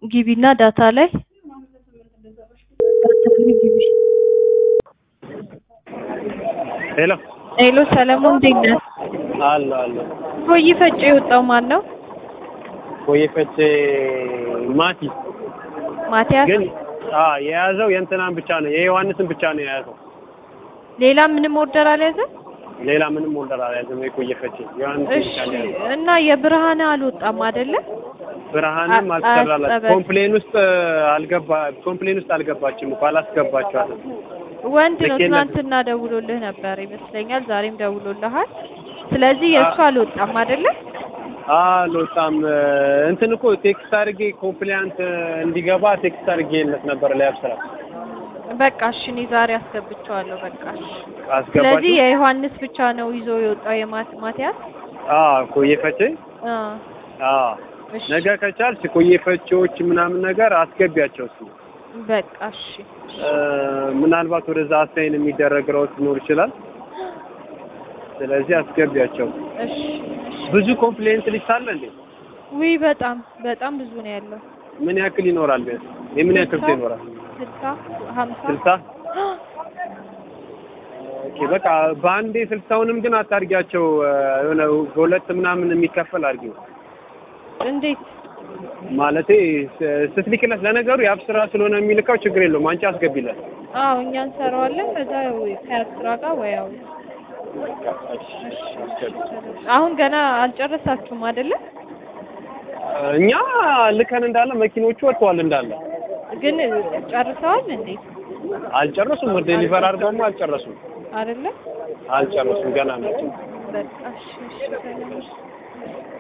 ግቢና ዳታ ላይ ዳታ ላይ ግቢ። ሄሎ ሄሎ ሰለሞን እንዴት ነህ? አሎ አሎ ሆይ ፈጬ የወጣው ማን ነው? ኮየፈቼ ማቲ ማቲያስ። ግን አ የያዘው የእንትናን ብቻ ነው የዮሐንስን ብቻ ነው የያዘው። ሌላ ምንም ኦርደር አልያዘም? ሌላ ምንም ኦርደር አልያዘም። የኮየፈቼ ዮሐንስን እሺ ብቻ ነው የያዘው። እና የብርሃን አልወጣም አይደለ? ብርሃንም አ- አልተሰራላት አጸበል። ኮምፕሌን ውስጥ አልገባ ኮምፕሌን ውስጥ አልገባችም እኮ አላስገባችኋትም። ወንድ ነው። ልክ የለም። ትናንትና ደውሎልህ ነበር ይመስለኛል። ዛሬም ደውሎልሃል። ስለዚህ የእሱ አልወጣም አይደለ? አልወጣም እንትን እኮ ቴክስት አድርጌ ኮምፕሊያንት እንዲገባ ቴክስት አድርጌለት ነበር ላይ አብስራ በቃ እሺ፣ እኔ ዛሬ አስገብቼዋለሁ። በቃ እሺ። ስለዚህ አስገባችሁ። የዮሐንስ ብቻ ነው ይዞ የወጣው የማት ማቲያስ። አዎ ኮየፈቼ አ አዎ እሺ ነገ ከቻልሽ ኮየፈቼዎች ምናምን ነገር አስገቢያቸው እስኪ በቃ እሺ። እ፣ ምናልባት ወደዛ አሳይን የሚደረግ ሮት ሊኖር ይችላል። ስለዚህ አስገቢያቸው። እሺ እሺ። ብዙ ኮምፕሌንት ሊስት አለ እንዴ? ውይ በጣም በጣም ብዙ ነው ያለው። ምን ያክል ይኖራል? ቢያንስ የምን ያክል ሰው ይኖራል? ስልሳ ሀምሳ ስልሳ ኦኬ በቃ በአንዴ ስልሳውንም ግን አታርጊያቸው። እ፣ የሆነ በሁለት ምናምን የሚከፈል አድርጊው። እንዴት? ማለቴ ስ- ስትልክለት ለነገሩ የአብ ስራ ስለሆነ የሚልከው ችግር የለውም። አንቺ አስገቢለት። አዎ እኛ እንሰራዋለን። ከዛ ያው ከስራ ጋር ወይ ያው አሁን ገና አልጨረሳችሁም አይደለ? እኛ ልከን እንዳለ መኪኖቹ ወጥተዋል እንዳለ ግን ጨርሰዋል እንዴ? አልጨረሱም። ዴሊቨር አድርገውማ አልጨረሱም። አይደለ? አልጨረሱም ገና ናቸው። በቃ እሺ እሺ ሰላም።